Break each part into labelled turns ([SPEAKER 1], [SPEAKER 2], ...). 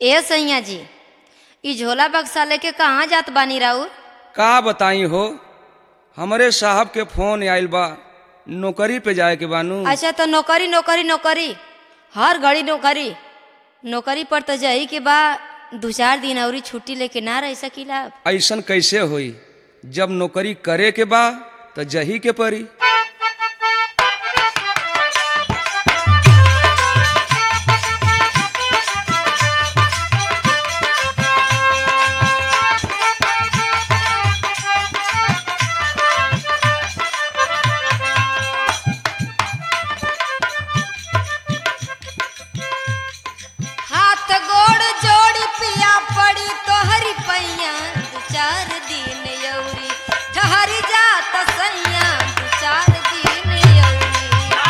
[SPEAKER 1] ए सैया जी ई झोला बक्सा लेके कहाँ जात बानी राउर
[SPEAKER 2] का बताई हो हमरे साहब के फोन आइल बा नौकरी पे जाए के बानू
[SPEAKER 1] अच्छा तो नौकरी नौकरी नौकरी हर घड़ी नौकरी नौकरी पर तो जाई के बा दू चार दिन अवरी छुट्टी लेके ना रह सकीला
[SPEAKER 2] ऐसन कैसे होई जब नौकरी करे के बा तो जही के परी
[SPEAKER 1] हाथ गोड़ जोड़ी पिया पड़ी तोहरी पैया दू चार दिन यौरी ठहर जात सैया दू चार दिन यौरी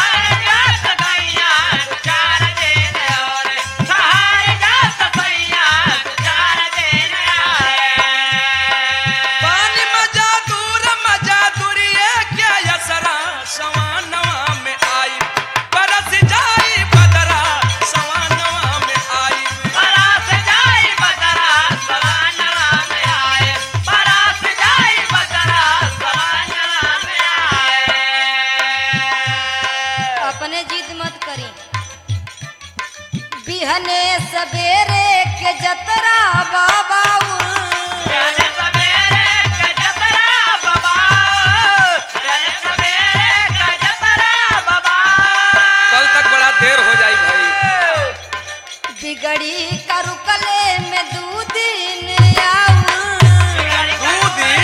[SPEAKER 2] पानी मजा दूर मजा दूरिए क्या यसरा सवानवा में आई बरस जाई बदरा सवानवा में आई
[SPEAKER 1] अपने जिद मत करी बिहने सवेरे के जतरा बाबा
[SPEAKER 2] कल तक बड़ा देर हो जाई भाई
[SPEAKER 1] बिगड़ी का रुकले में दू दिन आऊ
[SPEAKER 2] दू दिन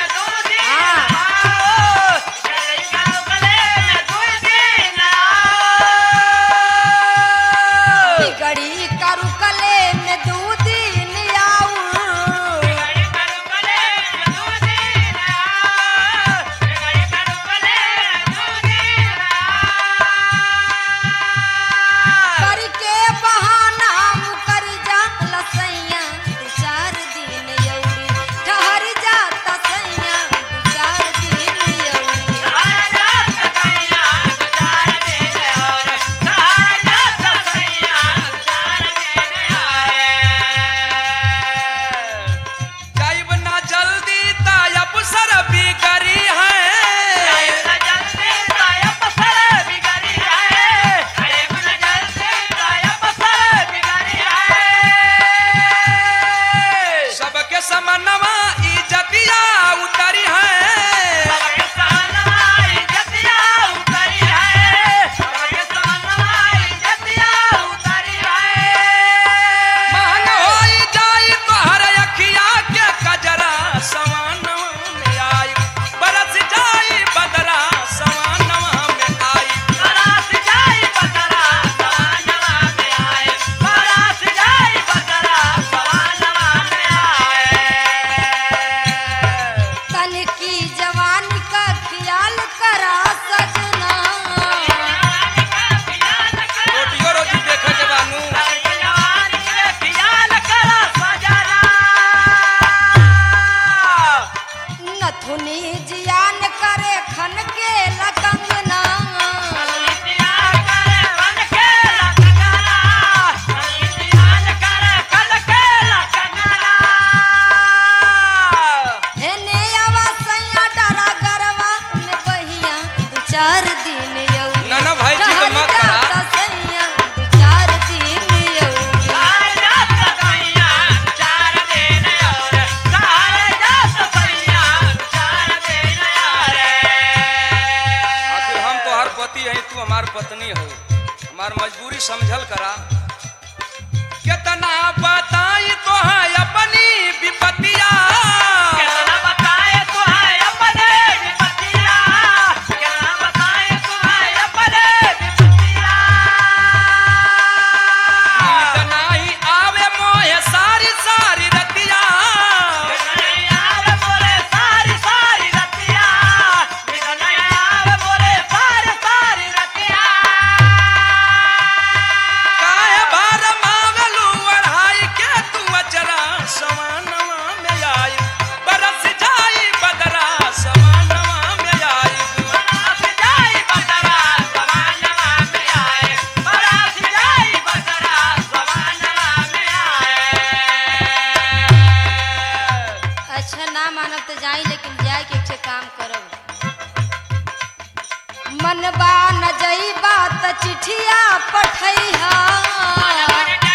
[SPEAKER 1] बिगड़ी का रुकले में दू दिन आऊ करके बहाना मुकर जा लसैया दू चार दिन यौरी ठहर जाता सैया दू चार दिन यौरी
[SPEAKER 2] जाइब ना जल्दी तायब सर बिगड़ी है सबके समनवा इज्जतिया उतरी है महंग होई जाई तोहर अखिया के कजरा सवानवा में आई बरस जाई बदरा सवानवा में आई
[SPEAKER 1] तन की जवानी का ख्याल करा सजना
[SPEAKER 2] रोटियो रोटी देखे के बानू
[SPEAKER 1] नथुनी जियान करे खन के लकंगना हेने आवा सैया डरा गरवा में बहिया दू चार दिन यौरी
[SPEAKER 2] ना ना भाई जी तो
[SPEAKER 1] ठहर
[SPEAKER 2] मत करा
[SPEAKER 1] जाता सैया दू चार दिन यौरी
[SPEAKER 2] आखिर हम तो हर पति है तू हमार पत्नी हो हमार मजबूरी समझल करा कितना बताई तो है अपनी विपतिया नींद नाही आवे मोहे सारी सारी रतिया काहे
[SPEAKER 1] ना मानब तो जाई लेकिन जाए के एक काम करब मनबा न जई बात चिठिया पठैहा